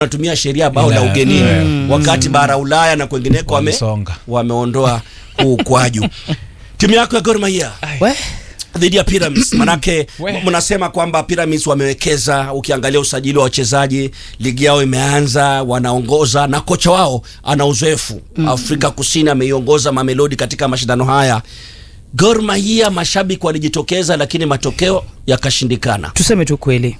wanatumia sheria bao la Ila- ugenini Mm. wakati bara Ulaya na kwengineko wame, Wamesonga. wameondoa huu ukwaju. Timu yako ya Gor Mahia We, dhidi ya Pyramids manake We. mnasema kwamba Pyramids wamewekeza. Ukiangalia usajili wa wachezaji, ligi yao imeanza, wanaongoza na kocha wao ana uzoefu Afrika Kusini, ameiongoza Mamelodi katika mashindano haya. Gor Mahia mashabiki walijitokeza, lakini matokeo yakashindikana. tuseme tu kweli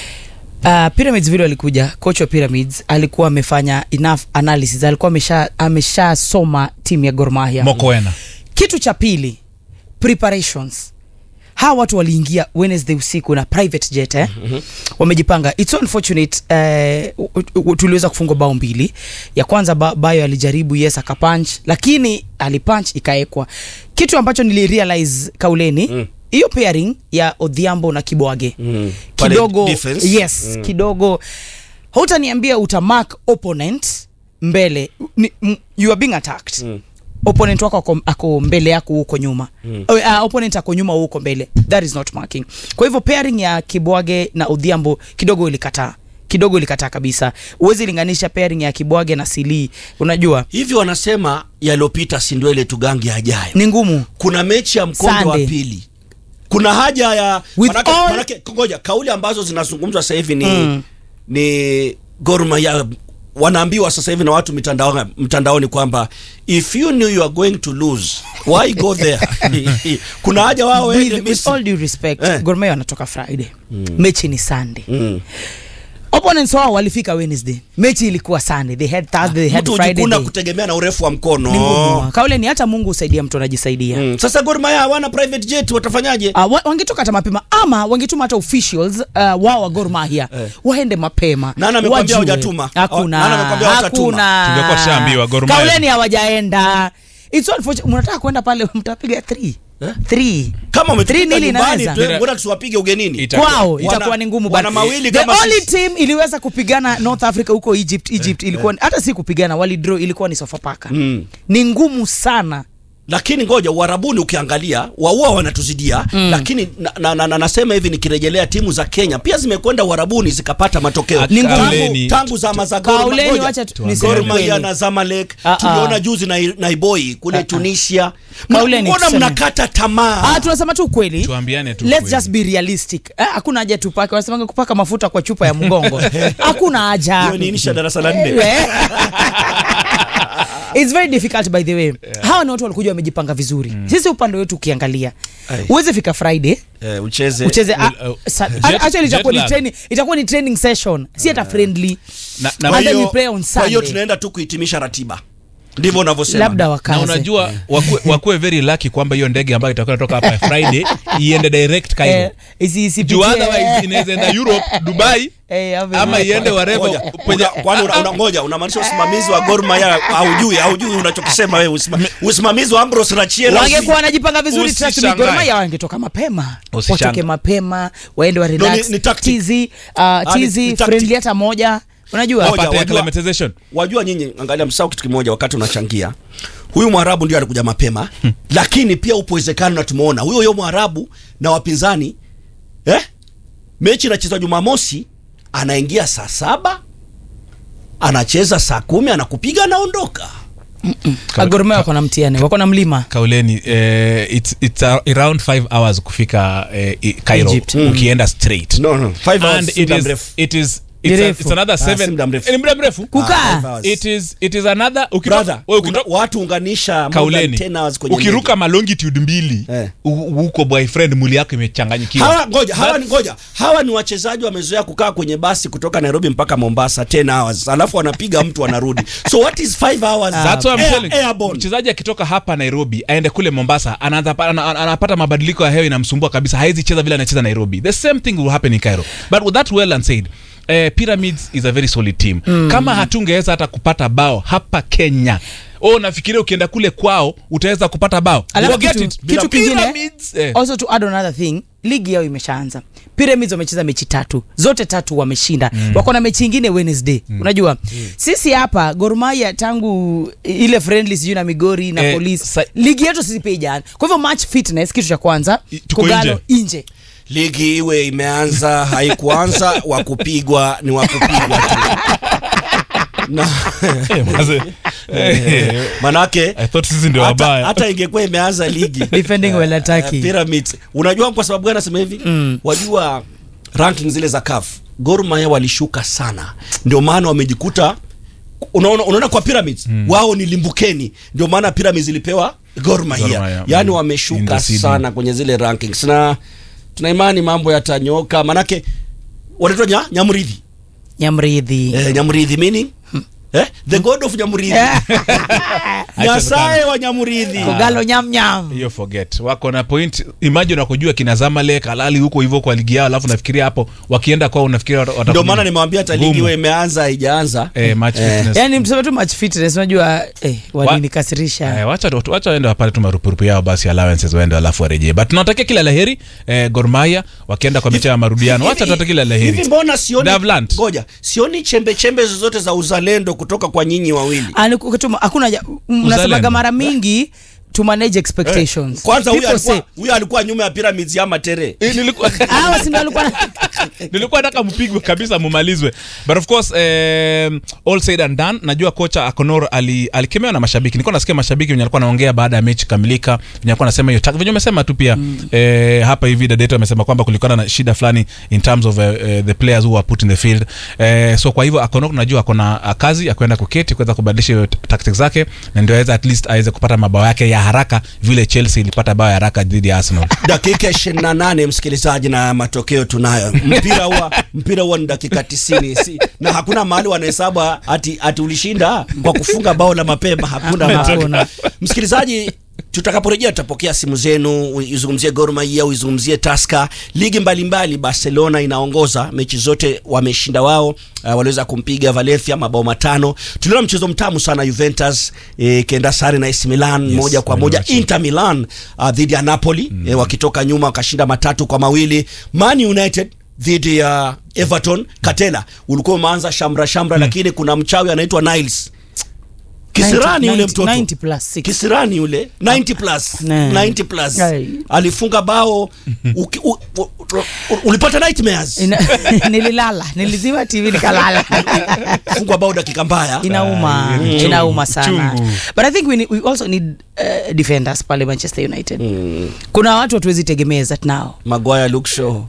Uh, Pyramids vile walikuja coach wa Pyramids alikuwa amefanya enough analysis, alikuwa amesha ameshasoma timu ya Gor Mahia. Mokoena. Kitu cha pili preparations. Hawa watu waliingia Wednesday usiku na private jet eh? Wamejipanga. It's so unfortunate eh, u- u- tuliweza kufungwa bao mbili. Ya kwanza ba, Bayo alijaribu yes akapunch lakini alipunch ikaekwa. Kitu ambacho nilirealize kauleni Mm. hiyo pairing ya Odhiambo na Kibwage Mm. Pale kidogo defense. yes Mm. kidogo hautaniambia utamark opponent mbele ni, m, you are being attacked Mm. opponent wako ako, ako mbele yako huko nyuma Mm. uh, uh, opponent ako nyuma huko mbele that is not marking kwa hivyo pairing ya Kibwage na Odhiambo kidogo ilikataa kidogo ilikataa kabisa huwezi linganisha pairing ya Kibwage na Sili unajua Hivi wanasema yaliyopita si ndio ile tugangi ajayo. ni ngumu Kuna mechi ya mkondo wa Sunday. pili. Kuna haja ya With manake, all- manake, ngoja kauli ambazo zinazungumzwa sasa hivi ni Mm. ni Gor Mahia wanaambiwa sasa hivi na watu mitandaoni mtandaoni kwamba if you knew you are going to lose why go there kuna haja wao waende with, with Misri. all due respect Eh. Gor Mahia wanatoka Friday mechi ni Sunday Mm. opponents wao walifika Wednesday mechi ilikuwa Sunday they had Thursday they had mtu Friday hujikuna day. kutegemea na urefu wa mkono ni ngumu kaule ni hata Mungu husaidia mtu anajisaidia mm. Sasa Gor Mahia hawana private jet watafanyaje? Uh, wa- wangetoka hata mapema ama wangetuma hata officials uh, wao wa Gor Mahia Eh. waende mapema Nani amekwambia wajue. hujatuma? hakuna Nani amekwambia hujatuma? hakuna Tungekuwa tushaambiwa Gor Mahia. kauleni hawajaenda it's unfortunate mnataka kwenda pale mtapiga 3 Eh? 3 Kama Three umetupika nil nyumbani inaweza. tu, mbona tusiwapige ugenini? Ita- kwao Wana- itakuwa ni ngumu wana but mawili the kama only sisi. team iliweza kupigana North Africa huko Egypt Egypt ilikuwa hata si kupigana wali draw ilikuwa ni Sofapaka Mm. ni ngumu sana lakini ngoja uharabuni ukiangalia waua wanatuzidia mm. lakini na, na, na, na, nasema hivi nikirejelea timu za Kenya pia zimekwenda uharabuni zikapata matokeo Ni ngumu. tangu, Kauleni- tangu zama za Gor Kauleni, Mahia. wacha tu- Gor niseme Mahia kweli. na Zamalek Ah, ah. tuliona juzi na Naiboi kule Tunisia Kauleni, mbona tuseme. mnakata tamaa Ah, tunasema tu ukweli. Tuambiane tu Let's ukweli. just be realistic. Eh, hakuna haja tupake, wanasemanga kupaka mafuta kwa chupa ya mgongo. hakuna haja. hiyo ni insha darasa la nne Eh. It's very difficult by the way. Hawa ni watu walikuja wamejipanga vizuri. Sisi upande wetu ukiangalia. Ai. Uweze fika Friday, eh, ucheze ucheze ah, Well, uh, sa- jet- actually itakuwa ni jet lag. training, itakuwa ni training session. Si hata friendly. Na- na- And Kwa then hiyo- we play on kwa hiyo Sunday. tunaenda tu kuhitimisha ratiba ndivyo unavyosema Labda na wakaze. unajua wakuwe, wakuwe very lucky kwamba hiyo ndege ambayo itakuwa inatoka hapa Friday iende direct Cairo. Eh, isi- isipitie- Juu otherwise inaweza enda Europe, Dubai Eh, ave- ama iende Ngoja, wherever penye una- kwani una- una- ngoja unamaanisha usimamizi wa Gor Mahia haujui haujui unachokisema wewe usima- usimamizi wa Ambrose Rachiera wangekuwa wanajipanga vizuri trust me, Usishangae. Gor Mahia wangetoka mapema Usishangae. watoke mapema waende wa No, relax ni- ni tactic. tizi uh, ni- ni tizi tactic. friendly hata moja unajua Moja. apate wajua- acclimatization. wajua nyinyi angalia msao kitu kimoja wakati unachangia huyu mwarabu ndio alikuja mapema lakini pia upo uwezekano na tumeona huyo huyo mwarabu na wapinzani eh? mechi inachezwa jumamosi anaingia saa saba anacheza saa kumi anakupiga anaondoka Ah, Gor Mahia wako na mtihani wako na mlima kauleni eh, it's, it's a- around 5 hours kufika eh, i- Cairo Egypt. ukienda straight no, no. Five hours and si it muda is, mrefu. it is it's, a, Mrefu. it's another Ah, si seven muda mrefu. Eh, ni muda mrefu Ah, Kukaa. five hours. it is it is another ukitoka- Brother, wewe kuna ukitoka- watu unganisha more than kauleni 10 hours kwenye ukiruka malongitude mbili Eh. u- huko boyfriend mwili yako imechanganyikiwa hawa ngoja hawa That- ni ngoja hawa ni wachezaji wamezoea kukaa kwenye basi kutoka Nairobi mpaka Mombasa 10 hours alafu wanapiga mtu wanarudi so what is 5 hours That's what I'm Air- telling you. airborne. mchezaji akitoka hapa nairobi aende kule mombasa anaanza pa- ana- ana- anapata mabadiliko ya hewa inamsumbua kabisa hawezi cheza vile anacheza nairobi the same thing will happen in cairo but with that well and said eh, pyramids is a very solid team kama hatungeweza hata kupata bao hapa kenya o nafikiria ukienda kule kwao utaweza kupata bao Alafu Forget kitu- it. kitu kingine, Pyramids, eh. also to add another thing ligi yao imeshaanza pyramids wamecheza mechi tatu zote tatu wameshinda mm. wako na mechi ingine wednesday mm. unajua mm. sisi hapa Gor Mahia tangu ile friendly sijui na migori na Eh, polisi sa- ligi yetu sisi pia ijana kwa hivyo match fitness kitu cha kwanza I- tuko kogalo nje ligi iwe imeanza haikuanza wa kupigwa ni wa kupigwa tu na Eh, maze. Eh, manake I thought sisi ndio hata, wabaya hata ingekuwa imeanza ligi defending well eh, attacking Pyramids unajua kwa sababu gani nasema hivi Mm. wajua ranking zile za CAF Gor Mahia walishuka sana ndio maana wamejikuta unaona unaona kwa Pyramids wao ni limbukeni ndio maana Pyramids ilipewa Gor Mahia Gor Mahia, yani mm. In wameshuka the seeding. sana kwenye zile rankings na tuna imani mambo yatanyoka manake wanaitwa nya, Nyamridhi nyamridhi eh, Nyamridhi meaning eh, the god of Nyamridhi Nyasaye wa Nyamridhi kogalo nyamnyam hiyo forget wako na point imagine wakujua kina Zamalek halali huko hivyo kwa ligi yao alafu nafikiria hapo wakienda kwao unafikiria wata- ndio watakuwa maana nini? nimewambia hata ligi Ngumu. iwe imeanza haijaanza eh, match fitness. yani mseme tu match fitness unajua eh, walinikasirisha Eh, wacha tu- wacha waende wapate tu marupurupu yao basi allowances waende alafu warejee but tunawatakia kila laheri eh, Gor Mahia wakienda kwa mechi ya marudiano wacha tuwatakia kila hivi laheri mbona sioni Davlant. ngoja sioni chembe chembe zozote za uzalendo kutoka kwa nyinyi wawili Ani- kutuma- hakuna ja- mnasemaga Uzalendo. mara mingi to manage expectations kwanza huyu People alikuwa say, huyu alikuwa nyuma ya pyramids ya matere Eh, nilikuwa hawa si ndio walikuwa na- nilikuwa nataka mpigwe kabisa mumalizwe but of course um, all said and done najua kocha akonor ali, alikemewa na mashabiki nilikuwa nasikia mashabiki wenye alikuwa anaongea baada ya mechi kamilika venye alikuwa anasema hiyo venye umesema tu pia mm. eh, hapa hivi dadeto amesema kwamba kulikuwa na shida fulani in terms of uh, uh, the players who were put in the field eh, so kwa hivyo akonor najua akona uh, kazi ya kwenda kuketi kuweza kubadilisha hiyo t- tactics zake na ndio aweza at least aweze kupata mabao yake ya haraka vile chelsea ilipata bao ya haraka dhidi ya arsenal dakika ishirini na nane msikilizaji na matokeo tunayo mpira huwa mpira huwa ni dakika tisini si, na hakuna mahali wanahesabu ati, ati ulishinda kwa kufunga bao la mapema hakuna mahali Hakuna. msikilizaji tutakaporejea tutapokea simu zenu uizungumzie Gor Mahia uizungumzie Tusker ligi mbalimbali Barcelona inaongoza mechi zote wameshinda wao uh, waliweza kumpiga Valencia mabao matano tuliona mchezo mtamu sana Juventus eh, kenda sare na AC Milan Yes, moja kwa moja waliwacha. Inter Milan uh, dhidi ya Napoli mm. eh, wakitoka nyuma wakashinda matatu kwa mawili Man United dhidi ya Everton Katela ulikuwa umeanza shamra shamra lakini kuna mchawi anaitwa Niles kisirani 90 yule mtoto 90 plus six. kisirani yule 90 plus Ne. 90 plus Ai. alifunga bao uki, u, u, u, ulipata nightmares Ina- nililala nilizima tv nikalala fungwa bao dakika mbaya inauma Ah, chungu, inauma sana chungu. but i think we, need, we also need uh, defenders pale manchester united kuna watu hatuwezi tegemea that now Maguire Luke Shaw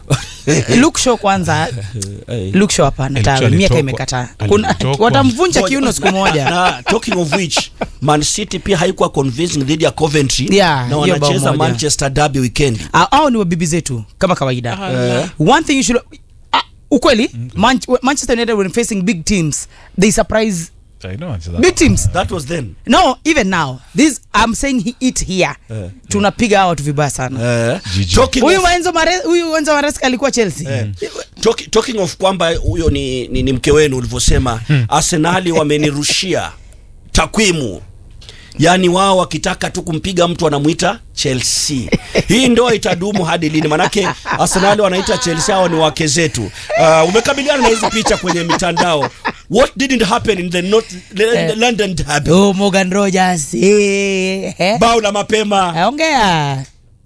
Luke Shaw kwanza Hey. Luke Shaw hapana Eh, tawe Luke Shaw miaka alitokwa- imekataa kuna alitokwa. watamvunja kiuno siku moja na talking of which Man City pia haikuwa convincing dhidi ya Coventry Yeah, na hiyo bao wanacheza moja. Manchester Derby weekend Ah, hao ni wabibi zetu kama kawaida Ah, one thing you should ah, ukweli Man manchester united when facing big teams they surprise I know, it's that. big teams that was then no even now this i'm saying he, it here Eh. tunapiga hawa watu vibaya sana eh, GG. talking huyu of, Enzo Mare- huyu Enzo Maresca alikuwa chelsea eh, talk, talking of kwamba huyo ni, ni, ni mke wenu ulivyosema Arsenali wamenirushia takwimu yaani wao wakitaka tu kumpiga mtu wanamwita Chelsea. Hii ndoa itadumu hadi lini? Manake Arsenali wanaita Chelsea, hao ni wake zetu. Uh, umekabiliana na hizi picha kwenye mitandao. What didn't happen in the North, Eh. London derby? oh, morgan rogers eh, eh. Bao la mapema. ongea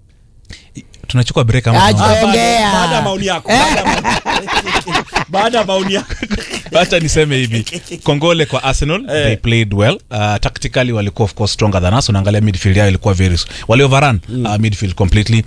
tunachukua break ama Aje. tunaanza? Ah, baada- Ongea. Baada ya maoni yako. Baada ya maoni- Baada ya maoni yako. wacha niseme hivi kongole kwa arsenal Eh. they played well uh, tactically walikuwa of course stronger than us unaangalia midfield yao ilikuwa very waliovaran mm. uh, midfield completely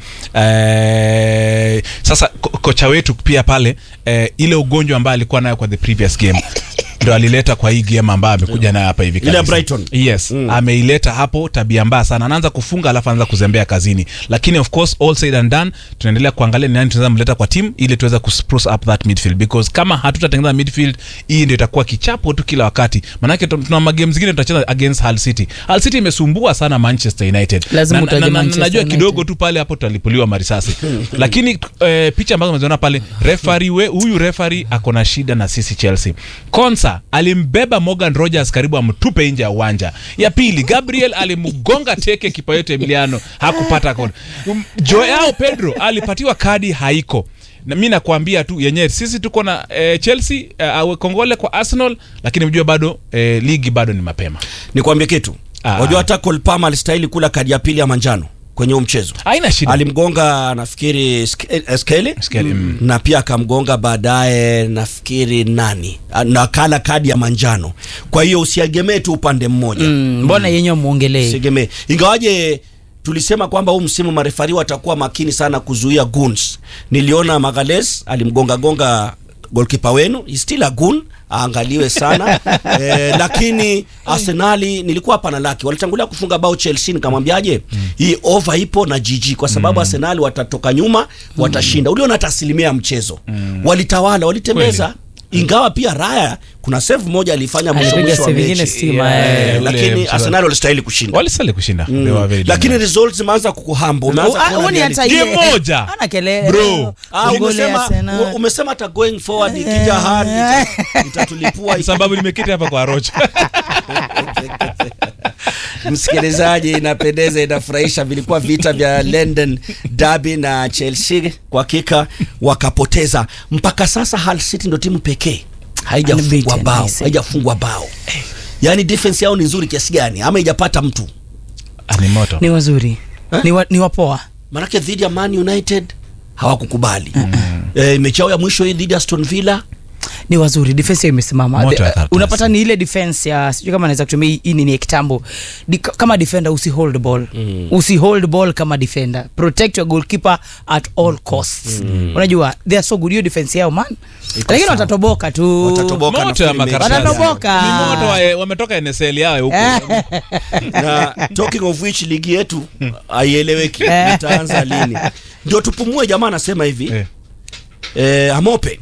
uh, sasa ko kocha wetu pia pale uh, ile ugonjwa ambayo alikuwa nayo kwa the previous game ndo alileta kwa hii game ambayo amekuja nayo hapa hivi Ile ya kabisa. Brighton. yes mm. ameileta hapo tabia mbaya sana anaanza kufunga alafu anaanza kuzembea kazini lakini of course all said and done tunaendelea kuangalia ni nani tunaweza mleta kwa team ili tuweze kuspruce up that midfield because kama hatutatengeneza midfield hii ndio itakuwa kichapo tu kila wakati manake tu- tuna magame zingine tutacheza against Hull City Hull City imesumbua sana Manchester United Lazima Na- utaje na- na- Manchester najua United. kidogo tu pale hapo tutalipuliwa marisasi lakini eh, picha ambazo umeziona pale refari we huyu refari ako na shida na sisi Chelsea Konsa alimbeba Morgan Rogers karibu amtupe nje ya uwanja ya pili Gabriel alimgonga teke kipa yetu Emiliano hakupata kona Um, Joao Pedro alipatiwa kadi haiko na mi nakwambia tu yenyewe sisi tuko na eh, Chelsea eh, awe kongole kwa Arsenal lakini mjua bado eh, ligi bado ni mapema Nikwambie kitu. Ah. Wajua hata Cole Palmer alistahili kula kadi ya pili ya manjano. kwenye huu mchezo haina shida alimgonga nafikiri Ske- eh, skeli Skeli, mm. na pia akamgonga baadaye nafikiri nani Ah, na kala kadi ya manjano kwa hiyo usiegemee tu upande mmoja Mm, mbona yenyewe mwongelee usiegemee ingawaje tulisema kwamba huu msimu marefari watakuwa makini sana kuzuia goons niliona magales alimgonga gonga golkipa wenu He's still a goon aangaliwe sana eh, lakini arsenali nilikuwa hapa na laki walitangulia kufunga bao chelsea nikamwambiaje hii over ipo na jiji kwa sababu arsenali watatoka nyuma watashinda uliona hata asilimia ya mchezo walitawala walitembeza ingawa pia raya kuna save moja alifanya mwisho Alipiga mwisho wa save ingine mechi stima, Eh, eh, ule lakini mchezo- arsenali walistahili kushinda walisali kushinda They Mm. were very lakini dominant. results zimeanza kukuhamba umeanza Ah, kuona huoni reality. hata Game yeye- moja. hana kelele Bro. Ah, Goli umesema Arsenal. u- umesema hata going forward ikija hali ita- itatulipua sababu nimeketi hapa kwa rocha msikilizaji inapendeza inafurahisha vilikuwa vita vya london derby na chelsea kwa hakika wakapoteza mpaka sasa Hull city ndo timu pekee haijafungwa Unbeaten, bao I say. haijafungwa bao yaani defense yao ni nzuri kiasi gani ama haijapata mtu Ah, ni moto ni wazuri Eh? ni, wa, ni wapoa manake dhidi ya man united hawakukubali eh, mechi yao ya mwisho hii dhidi ya aston villa ni wazuri defense yao imesimama Moto The- ya third unapata class. ni ile defense ya sijui kama naweza kutumia hii- hii nini ya kitambo Di, kama defender usi hold ball mm. usi hold ball kama defender protect your goalkeeper at all costs mm. unajua they are so good hiyo defense yao man lakini sawa. watatoboka tu Watatoboka. moto ya nafikiri mechi makaratasi Wanatoboka. ni moto wa- wametoka nsl yao huko na talking of which ligi yetu haieleweki itaanza lini ndio tupumue jamaa anasema hivi Eh. eh, amope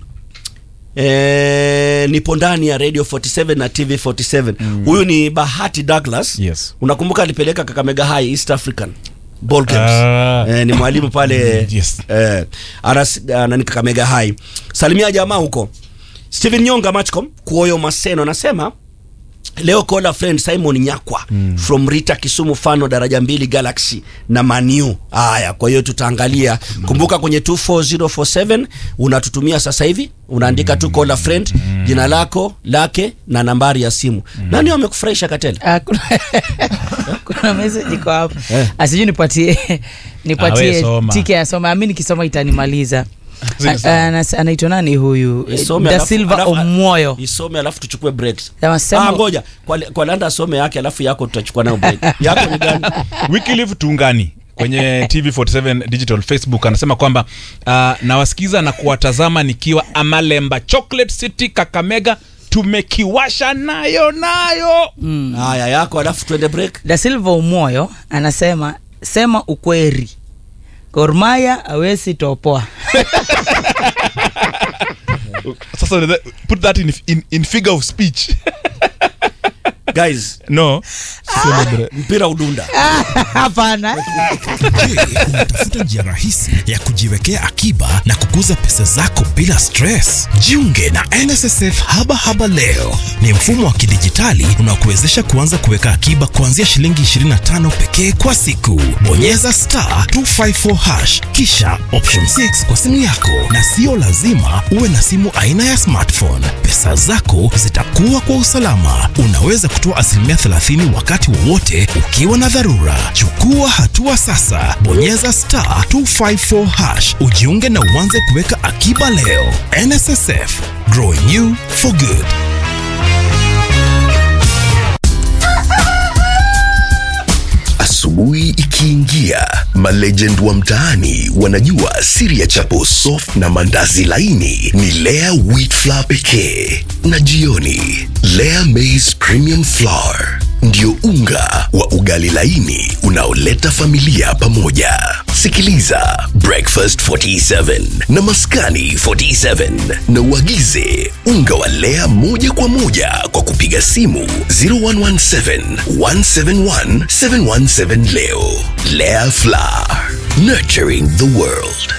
Eh, nipo ndani ya radio 47 na tv 47 huyu ni bahati douglas Yes. unakumbuka alipeleka kakamega high east african ball games Ah. eh, ni mwalimu pale Yes. eh, anas, anani kakamega high salimia jamaa huko steven nyonga matchcom kuoyo maseno anasema leo kola friend simon nyakwa mm. from rita kisumu fano daraja mbili galaxy na maniu haya kwa hiyo tutaangalia kumbuka kwenye 24047 unatutumia sasa hivi unaandika tu kola friend jina lako lake na nambari ya simu nani wamekufurahisha katela Ah, kuna, kuna message iko hapa Eh. asijui nipatie Ah, we nipatie soma. tike ya soma mi nikisoma itanimaliza Zile Ah, sawa. ah, anas- anaitwa nani huyu Isome da alafu- silva alafu- omoyo isome alafu tuchukue breaks Anasema- ah, ngoja kwa, kwa landa asome yake alafu yako tutachukua nayo break yako ni gani wikiliv tungani kwenye tv47 digital facebook anasema kwamba uh, nawasikiza na kuwatazama nikiwa amalemba chocolate city kakamega tumekiwasha nayo nayo haya yako alafu tuende break da silva umoyo anasema sema ukweri gormaya awesi topoa sasa unaweza- put that in, in, in figure of speech guys no Celebrate. mpira udunda hapana Je, unatafuta njia rahisi ya kujiwekea akiba na kukuza pesa zako bila stress? Jiunge na NSSF Haba Haba leo. Ni mfumo wa kidijitali unaokuwezesha kuanza kuweka akiba kuanzia shilingi 25 pekee kwa siku. Bonyeza star 254 hash kisha option 6 kwa simu yako, na sio lazima uwe na simu aina ya smartphone. Pesa zako zitakuwa kwa usalama. Unaweza kutoa asilimia 30 wakati wowote ukiwa na dharura. Chukua hatua sasa, bonyeza star 254 hash ujiunge na uanze kuweka akiba leo. NSSF, growing you for good. Asubuhi ikiingia, malegend wa mtaani wanajua siri ya chapo soft na mandazi laini ni Lea wheat flour pekee, na jioni Lea maize premium flour ndio unga wa ugali laini unaoleta familia pamoja. Sikiliza Breakfast 47 na Maskani 47 na uagize unga wa Lea moja kwa moja kwa kupiga simu 0117 171 717 leo. Lea Flour, nurturing the world.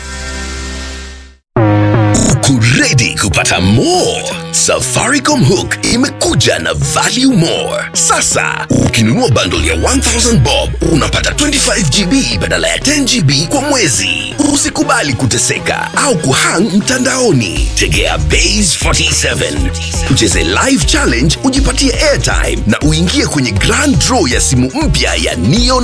Uko ready kupata more? Safaricom Hook imekuja na value more. Sasa ukinunua bundle ya 1000 bob unapata 25 GB badala ya 10 GB kwa mwezi. Usikubali kuteseka au kuhang mtandaoni. Tegea Base 47 ucheze live challenge, ujipatie airtime na uingie kwenye grand draw ya simu mpya ya Neo